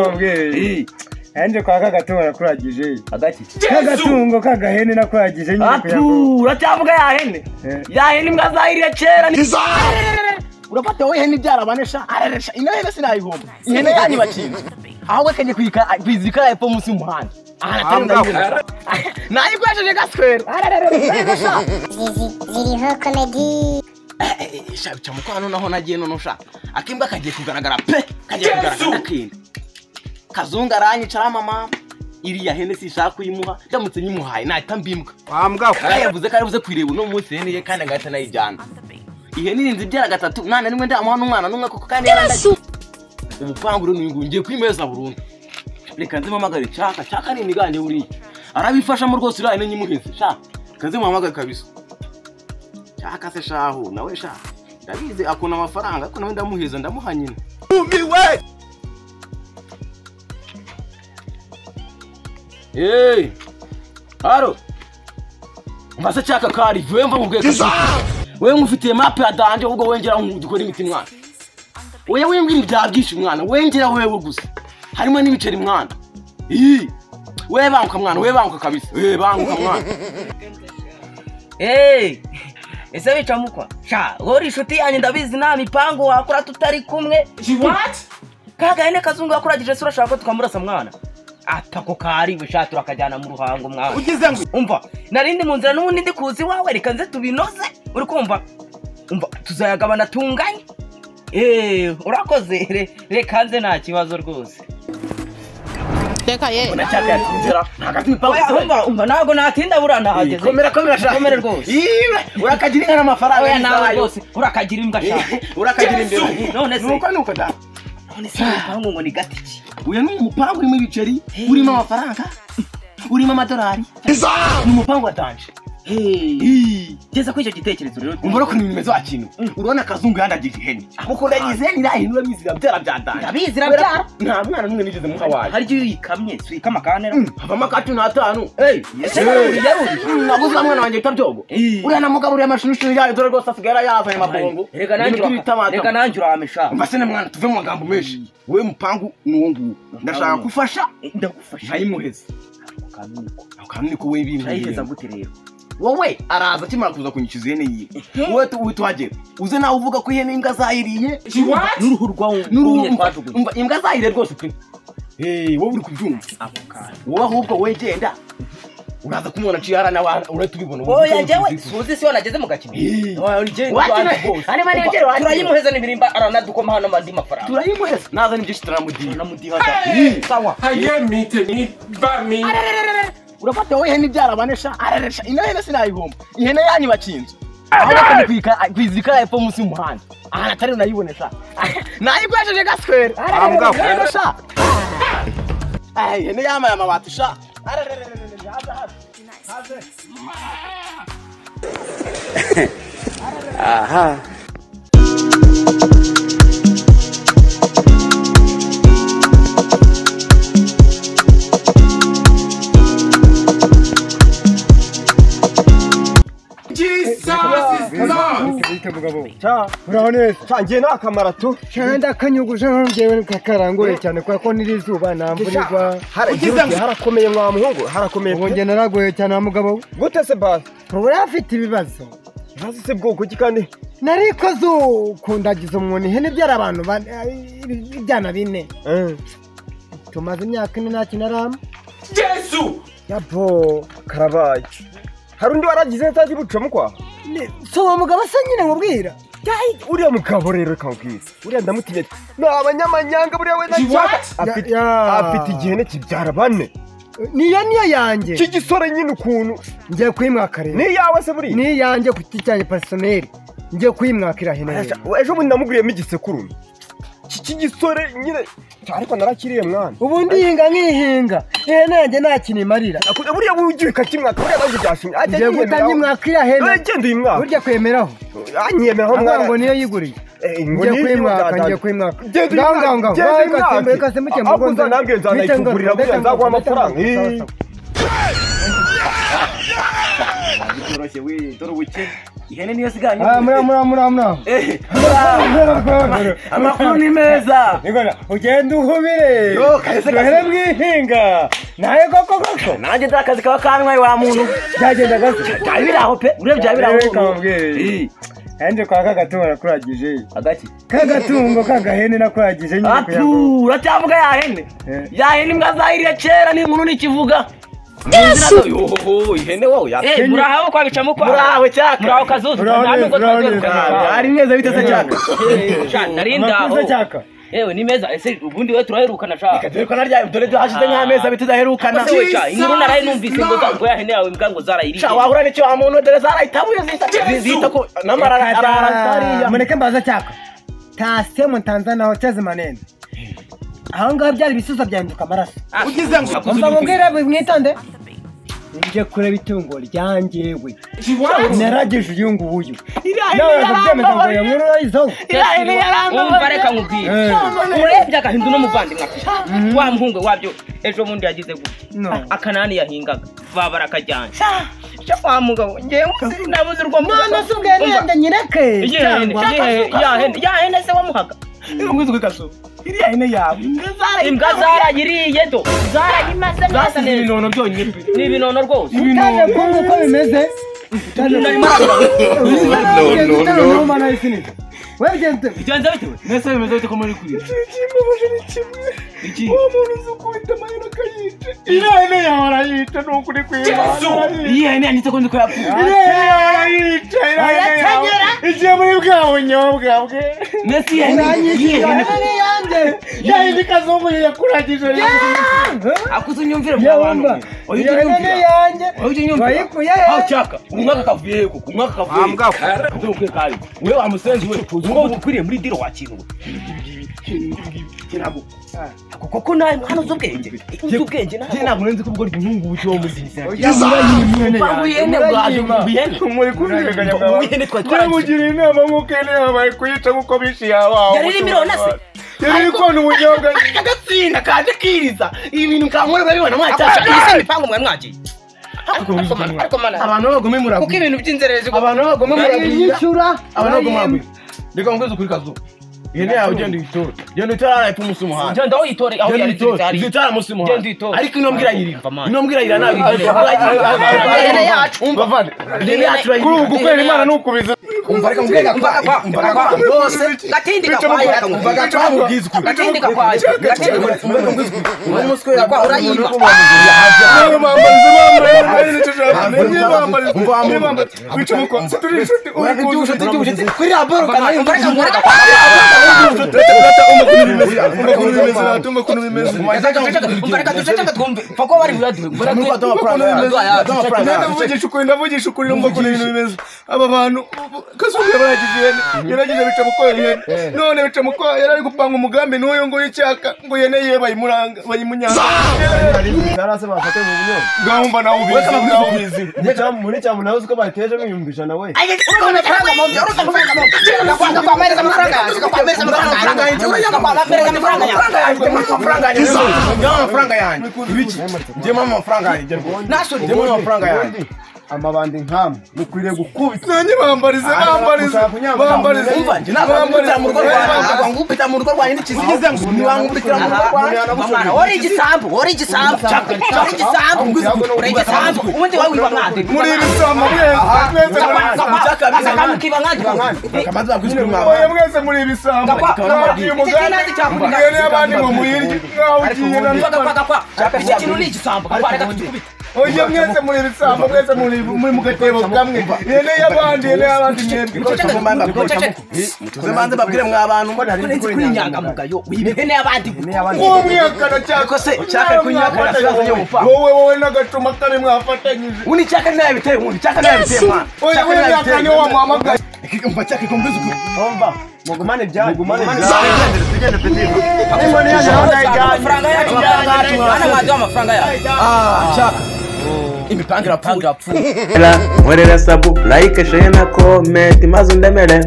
kambweri yanjye kwa kagatungo nakuragije agaki kagatungo k'agahene nakuragije nyine kuyago atu uracyavuga ya hene Eh. ya hene imbwa zahiriye kera ni urafata wowe ihene ibyara bane sha araresha ino hene sinayihomba ihene yanyu bakinze ahubwo kajya kuyika kwizika hepfo munsi y'umuhanda Aha natari ndayibona. nayikoresheje gaswera arararara sha ziriho komedi Eh, eh, sha bica mukwano naho nagiye nono sha akimbwa kagiye kugaragara pe kagiye kugaragara akenda kazungu aranyicara mama iriya hene sinshaka kuyimuha ndamutse nyimuhaye nahita mbimbwa kandi yavuze ko aribuze kuyireba uno munsi ihene ye kandi agahita anayijyana ihene irinze ibyara gatatu nta na rimwe ndamuha n'umwana n'umwe kuko kandi yarandagiye ubupangu rero nungu ngiye kwimeza burundu reka nzimuhamagare cyaka cyaka ni imigande buriya arabifashamo rwose uriya hene nyimuhinze sha reka nzimuhamagare kabisa cyaka se shahu nawe sha ndabizi akunda amafaranga ariko nawe ndamuhiza ndamuha nyina Hey! Haro! Masa cyaka kari vuwe mva mubwiye ko wewe nkufitiye map ya danje ubwo wengera nkudukora imiti mwana oya wembwira ibya byinshi mwana wengera wewe gusa harimo n'ibiceri mwana Ii! wewe banguka mwana wewe banguka kabisa wewe banguka mwana eee ese bicamukwa sha wowe uri inshuti yanjye ndabizi nta mipangu wakora tutari kumwe ka gahene kazungu yakuragije se urashaka ko tukamurasa mwana atako kariwe sha turakajyana mu ruhango mwana ugize ngo umva narindi mu nzira n'ubundi ndi kuzi iwawe reka nze tubinoze uri kumva umva tuzayagabana tunganye eee urakoze re- reka nze nta kibazo rwose Teka ye. cyaka yatinzira nagazi mipangu Oya, umva umva ntabwo natinda buriya nahageze komera komera sha komera rwose Ii, urakagira inka n'amafaranga oya nawe y'izahayo. rwose urakagira imbwa shaka Ii, urakagira imbeba none se nuko nuko da none se urupangu ngo ni gati ki uyu ni umupangu urimo ibiceri urimo amafaranga urimo amadolari ni umupangu wa danje Ii. ngeze kuri icyo gitekerezo rero umbura ukuntu bimeze wa kintu urabona akazungu yandagije ihene kuko ndagize ihene iriya hene urabizi irabyara bya danje Ndabizi, irabyara. nta mwana n'umwe nigeze muha wayo hari igihe iyo uyikamye tuyikama kanera havamo akatatu n'atanu ese yaruri yaruri naguze na mwana wanjye bita byogo Ii. uriya na mugabo uriya amashunishu yayo dore rwose asigaye yarayazanye amabongo reka nanjye Ibiti bita uraka- amata. reka nanjye uramisha mbase na mwana tuve mu magambo menshi wowe mupangu ni uwo nguwo ndashaka gufasha ndagufasha nkayimuheza ukamenya akamenya ko we urayiheza bimwe gute rero wowe araza akimara kuza kunyikiza ihene yiwe wowe tu- wowe tuhagera uze nawe uvuga ko ihene imbwa zayiriye n'uruhu rwawe n'uruhu rwumye twajugunye umva, imbwa zayiriye rwose pe Eh, wowe uri kubyumva ako kantu wowe ahubwo wowe genda uraza kumubona aciye hara nawe uratubibona oya njyewe suzi si yo nageze mu gakino Eh. Oya, njyewe Wakiwe. ndwanya rwose. Ari mani Umva, yegera, wakiwe. turayimuheza n'ibirimba aranadukoma hano andi mafaranga turayimuheza nazana ibyinshi turamudiha namudihaza sawa Haye mite ni ba mi. urafata wowe ihene ibyara bane sha araresha ino hene sinayihomba ihene yanyu bakinze aho bakajya kuyika- kuyizika hepfo munsi y'umuhanda aha natari nayibone sha nayikoresheje gaswera Ararararara sha Ah, ihene yamaye amabati sha Ararararara, haze, haze. Jesus Lord. bite mugabo uraho neza ngiye nta kamara tu cyangwa akanyuguje ngewe kakarangoye cyane kubera ko n'iri zuba nta mvura igwa harakomeye mwa muhungu harakomeye ubu njye naragoye cyane wa mugabo we. gute se basi ubu rero afite ibibazo hasi se bwoko ki kandi narikoze ukundagiza umuntu ihene ibyara abantu bane- ibyana bine tumaze imyaka ine nta kintu arama Jesus. yapo karabaye hari undi waragize ntazi buca mukwa si uwo mugabo se nyine mubwira uriya mugabo rero kawubwira uriya ndamutinye ni abanyamanyanga buriya we She nacyo what? afite Ya- ya. afite igihene kibyara bane niyo niyo yanjye cy'igisore nyine ukuntu ngiye kuyimwakarira ni iyawe se buriya ni yanjye ku giti cyanjye personeri ngiye kuyimwakira hino hino ejo bundi namuguriyemo igisekurume Iki cy'igisore nyine ariko narakiriye mwana ubundi yihinga nkihinga ihene yanjye nta kintu imarira Nakuze buriya wugiye ukakimwaka buriya nanjye byashimye Ajya ngiye guhita yiyemeraho. nyimwakira hene Eh, genda uyimwaka burya kwemeraho anyemeraho avuga mwana ngo niyo yiguriye Eh, ngo ngiye niyo kuyimwaka yimwaka. ngiye kuyimwaka Genda ngaho ngaho uyimwake, ngaho genda ngaho ikasimbuye uyimwake. ikasimbuke Ahubwo uzanambwira nzanayikugurira buriya nzaguha amafaranga Eh, byoroshye we dore ubukene ihene niyo siganye Ah, mura mura mura mura Eh, amakuru amakuru ni meza nigona ugenda uhubire Yo, kahise duhere mu ihinga nawe koko koko nanjye nzi akazi kaba kantwaye wa muntu byagenda gake byari biri aho pe urebye byari biri aho Reka nkubwire. Eh, andi kwa kagatungo nakuragije agaki kagatungo kagahene nakuragije nyine kuyago atu uracyavuga ya hene Eh. ya hene imbwa zahiriye kera ni inkuru n'ikivuga yesu yohoho ihene wowe yakenye murahawe kwa bicamo kwa murahawe cyaka murahawe kazuzu Muraho nta neza, nubwo muraho twagiye neza. kuganira. Ari meza biteze cyaka. Eh, sha, nari ndaho amakuza cyaka yewe ni meza ese ubundi we turaherukana sha dore ko narya dore byo hashize nk'amezi bitudaherukana Ese we, sha, inkuru naraye Jesus numvise ngo Lord. zango ya hene yawe mbwa ngo zarayirije sha wahura n'icyo wa muntu dore zarahitabuye zihita Yesu! zihita ko namara ararariya mureke mbaza cyaka tase mu tanzania hotezi manene aho ngaho byari ibisusa byahinduka amaraso Ugize ngo umva mubwire mwitonde nje kureba itungo ryanjyewe She what? narageje uyu nguyu nawe bakabyemeza ngo iyo nkuru urayizaho umva reka nkubwire Eh. urebye agahindu n'umuvandimwe afite wa muhungu wabyo ejo bundi yagize No. gutya akanani yahingaga baba barakajyana Sha, wa mugabo ngewe nabuze urwo mvuga. none se ubwo Umva, yenda nyireke iyihe hene? Iyihe- ya hene- ya hene se wamuhaga iriya hene yawe imbwa zarayiriye do zarayimaze neza zasize neza ibinono byonyine pe ni ibinono rwose utaje kumva uko bimeze webyenze bigenze bitewe mbese bimeze bite ko muri kurira iriya hene yawe arayica ni ukuri kwiba iriya hene yanditse ko nzi ko yapfuye iriya hene yawe arayica iriya hene yawe igiye muri bwa bunyobwa bwe mbese iriya hene iriya hene ya hene ikazungu yakuragije akuze unyumvire Ya mwabantu wumva, mwe oya ujye iyo hene unyumvira yanjye oya ujye unyumvira wayikuye he? aho cyaka umwaka kavuye koko umwaka kavuye Ujye umubwira kare we wa musenzi we tuzi ko ukwiriye muri diro wakinwe kuko nawe mwana uzi ubwenge uzi ubwenge nawe njye ntabwo nzi ko ubwo ryungu wo muzinzi ihene bwaje ihene muri kumvikanya bwawe ihene twari twaragiye turamugira inama nk'uko ihene yawe bayikurita kuko bishiye abawe Yari iri miliyoni se? yari iri kona ubunyobwa agatsinda kaje kiriza ibi bintu kamwe babibona mwacyasha iyi si imipangu mwe mwagiye ariko mana abantu babagome kuko muragura ibintu by'inzererezi ubu- abantu babagome muragura yishyura abantu babagome muragura reka ngukwezi kuri kazu ihene yawe ugenda uyitora genda uyitora arayipfa umunsi umuhanda genda uyitore aho genda yari uyitora zihari uzitora munsi Genda y'umuhanda uyitore. ariko ino mbwira yirira Mama. ino mbwira yirira nawe ihene yacu umva avana ihene yacu kuri ubu urayirira gukorera imana ni ukubiza umva reka mubwira umva umva rwose gatindi Bica gakwaye mu- reka umva nkubwire. gaca mubwiza ukuri gatindi gakwaye gatindi umva reka gakwaye mubwiza ukuri umva umunsi kubera kwa urayima Niba bambariza bambaye nari nicyo ushaka niba bambariza Umva wambaye. niba bambariza wica umukono turi inshuti uri urabona kuzi ubucuti bw'ubucuti kuri raboro kandi umva reka mubwira ukuntu bimeze watume ukuntu bimeze umva reka duceceke twumve kuko bari buraduhe mbona Muri kwa Tom Prime, Tom Prime. nenda mvugisha ukuri ndavugisha ukuri numva ukuntu ibintu bimeze aba bantu kazungu yabaragize ihene yaragize bica mukoya ihene none bica mukoya yari ari gupanga umugambi n'uyu nguyu icyaka ngo ihene yiwe bayimuranga bayimunyanga narase bafate mu bunyobwa ngaho mba nawe ubizi nawe ubizi Muri cya- muri cyamu nawe uzi ko bateje mwiyumvisha nawe Ubundi, amabandi nkamu mukwiriye gukubita nanjye bambarize bambarize bambarize wari igisambu wari igisambu wari igisambu uri igisambu ubundi wowe wiba mwade muri ibisambo mwese mwese muri akantu kiba mwade oya mwese muri ibisambo mwagiye umugambi mwene y'abandi ngo muyirye nkaho ugiye na Gakwa, gakwa. Iki kintu ni igisambu gakwa reka tugikubite oya mwese muri ibisambo mwese muri muri mu gatebo kamwe yene y'abandi yene y'abandi mwebwe Tuzemanze babwire mwa bantu mbona hari nzi kuri inyangamugayo ihene y'abandi nk'umwihakana cyangwa Ariko se ucyaka kunyakana kibazo cyo gupfa. wowe wowe n'agacuma kabi mwafatanyije Undi cyaka nawe biteye undi cyaka nawe biteye mwana. oya Cyaka we nawe biteye. myakani wamuhamagaye Umva cyaka ikombe zuko. umva mugumane ibyanyu mugumane amafaranga yacu hano mwaduha amafaranga yacu Ah, cyaka. Imipangire apfuye. Mwerera sabu, like, share na comment, maze undemere.